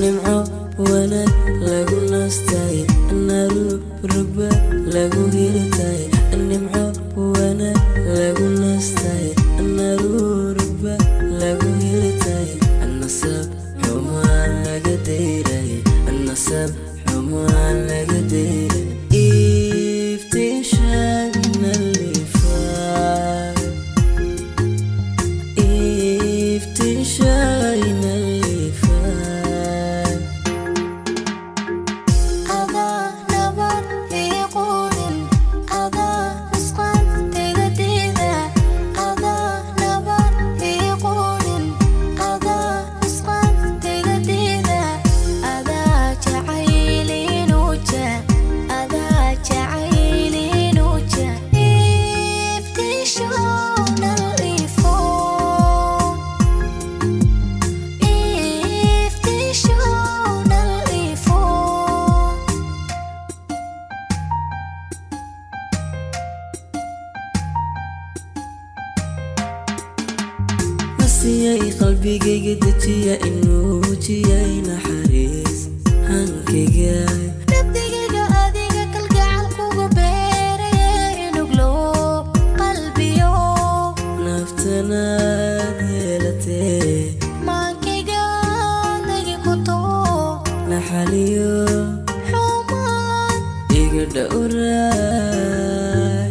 nimco wanaag lagu naastay naru rugba lagu hirtay nimco wanaag lagu naastay naru rugba lagu hirtay nasab xumaan laga deyray nasab xumaan laga deyray iftiishaagna liifaa iftiishaagna liifaa adaa nabar ii quudin adaa nusqaan tegadida adaa nabar ii quudin adaa nusqaan tegadida adaa jacaylinuja adaa jacaylinuja iftiishoonal ifoo iftiishoonal ifoo nasiyay qalbigayga dejiya inuu wujiyay naxariis hankayga nabdigayga adiga kalgacal kugu beeraye inuglo qalbiyo naftanaad yeelatee maankayga dagi ku too naxaliyo xumaan iga dhowraay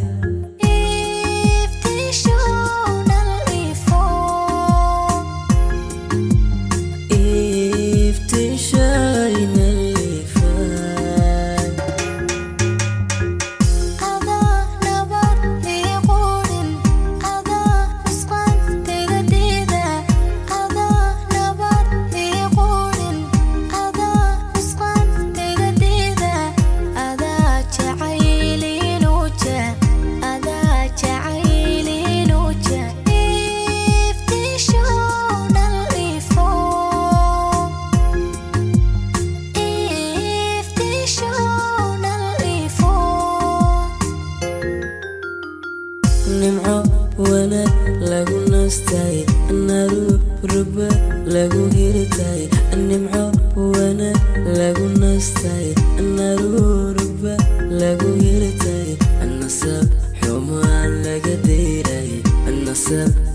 iftiishoonal ifoo iftiishayna liifaa adaa nabar ii quudin adaa nusqaan tegadida adaa nabar ii quudin adaa nusqaan tegadida adaa jacaylinuja adaa jacaylinuja iftiishoonal ifoo iftiishoonal ifoo nimco wanaag lagu naastay naru rugba lagu hirtay nimco wanaag lagu naastay naru rugba lagu hirtay nasab xumaan laga deyray nasab